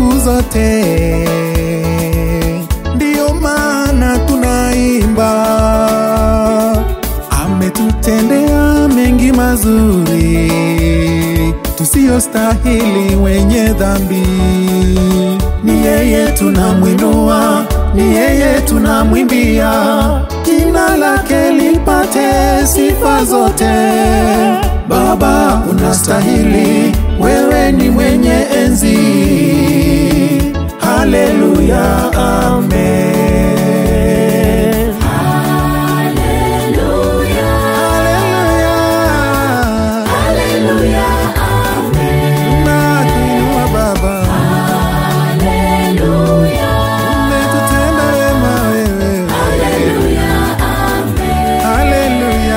siku zote. Ndiyo maana tunaimba, ametutendea mengi mazuri tusiyostahili, wenye dhambi. Ni yeye tunamwinua, ni yeye tunamwimbia, jina lake lipate sifa zote. Baba unastahili, wewe ni mwenye enzi. Haleluya, amen. Haleluya, nakuinua Baba, umetutenda wema wewe. Haleluya, haleluya.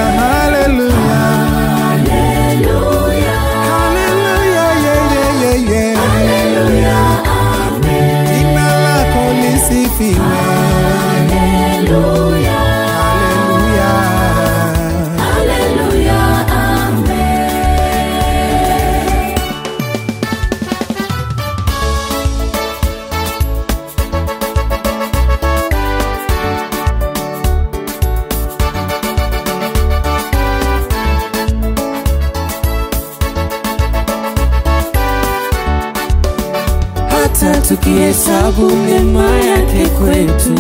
Haleluya, yeah, yeah, yeah, yeah. Jina lako lisifiwe. Haleluya. hata tukihesabu mema yake kwetu,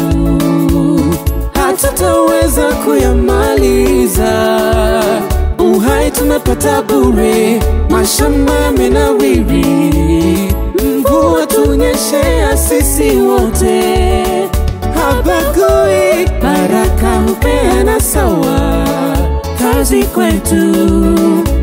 hatutaweza kuyamaliza. Uhai tumepata bure, mashamba yamenawiri, mvua tunyeshea sisi wote, habagui, baraka hupeana sawa, kazi kwetu